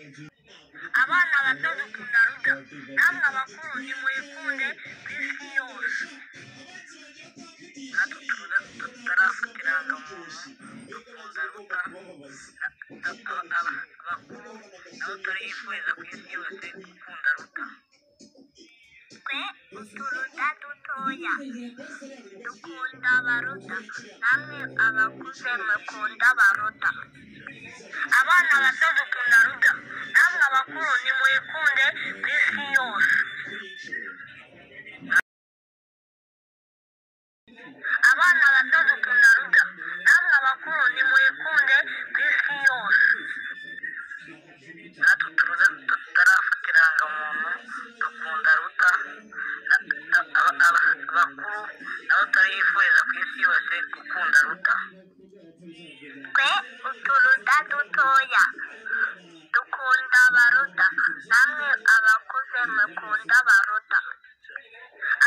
abana bato dukunda ruda namwe abakuru nimuyikunde ku isi yose natwe tutarafata irangamuntu dukunda ruda abakuru nabo turayifuriza ku isi yose gukunda ruda twe uturuda dutoya dukunda abaruta namwe abakuze mukunda abaruta abana bato dukunda ruda namwe abakuru nimuyikunde ku isi yose abana bato dukunda ruda namwe abakuru nimuyikunde ku isi yose natwe turuda tutarafata irangamuntu dukunda ruta abakuru nabo turayifuriza ku isi yose gukunda ruta twe uturuda dutoya dukunda abaruta namwe abakuze mukunda abaruta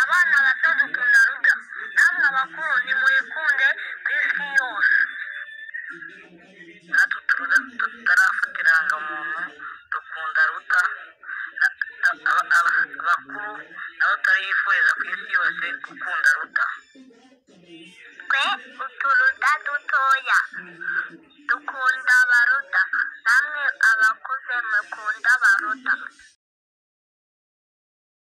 abana bato dukunda ruda namwe abakuru nimuyikunde ku isi yose natwe turuda tutarafata irangamuntu dukunda ruta abakuru nabo turayifuriza ku isi yose gukunda